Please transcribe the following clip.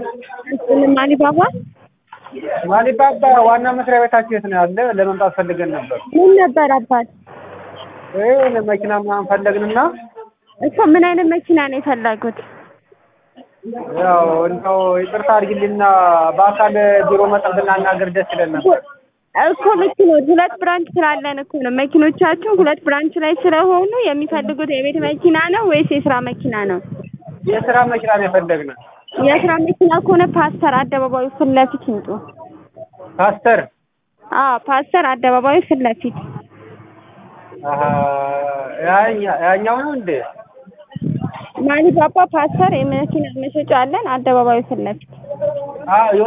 እሱንም አሊባባ ማሊባባ ዋና መስሪያ ቤታችሁ የት ነው ያለ? ለመምጣት ፈልገን ነበር። ምን ነበር አባት ይሄ መኪና ምናምን ፈለግንና እኮ ምን አይነት መኪና ነው የፈለጉት? ያው እንደው ይቅርታ አድርጊልኝና በአካል ቢሮ መጠን ብናናገር ደስ ይለን ነበር። እኮ መኪኖች ሁለት ብራንች ስላለን እኮ ነው። መኪኖቻችሁ ሁለት ብራንች ላይ ስለሆኑ የሚፈልጉት የቤት መኪና ነው ወይስ የስራ መኪና ነው? የስራ መኪና ነው የፈለግነው። የስራ መኪና ከሆነ ፓስተር አደባባዩ ፊት ለፊት ይምጡ። ፓስተር አዎ ፓስተር አደባባዩ ፊት ለፊት አሀ፣ ያኛ- ያኛው ነው እንዴ? ማሊባባ ፓስተር የመኪና መሸጫ አለን። አደባባዩ ፊት ለፊት አዎ